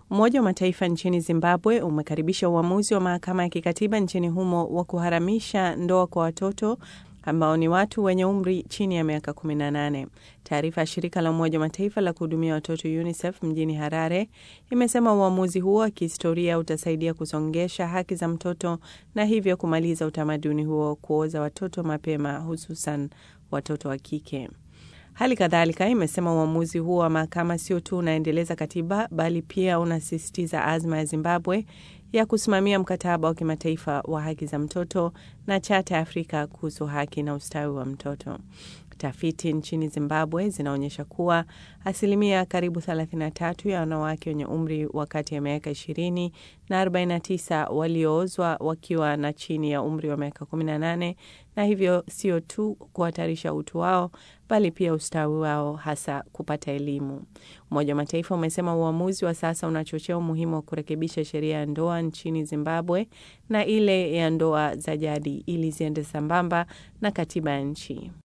Umoja wa Mataifa nchini Zimbabwe umekaribisha uamuzi wa mahakama ya kikatiba nchini humo wa kuharamisha ndoa kwa watoto ambao ni watu wenye umri chini ya miaka 18. Taarifa ya shirika la Umoja wa Mataifa la kuhudumia watoto UNICEF mjini Harare imesema uamuzi huo wa kihistoria utasaidia kusongesha haki za mtoto na hivyo kumaliza utamaduni huo kuoza watoto mapema, hususan watoto wa kike. Hali kadhalika imesema uamuzi huo wa mahakama sio tu unaendeleza katiba bali pia unasisitiza azma ya Zimbabwe ya kusimamia mkataba wa kimataifa wa haki za mtoto na chata ya Afrika kuhusu haki na ustawi wa mtoto. Tafiti nchini Zimbabwe zinaonyesha kuwa asilimia karibu 33 ya wanawake wenye umri wa kati ya miaka 20 na 49 walioozwa wakiwa na chini ya umri wa miaka 18, na hivyo sio tu kuhatarisha utu wao bali pia ustawi wao, hasa kupata elimu. Umoja wa Mataifa umesema uamuzi wa sasa unachochea umuhimu wa kurekebisha sheria ya ndoa nchini Zimbabwe na ile ya ndoa za jadi ili ziende sambamba na katiba ya nchi.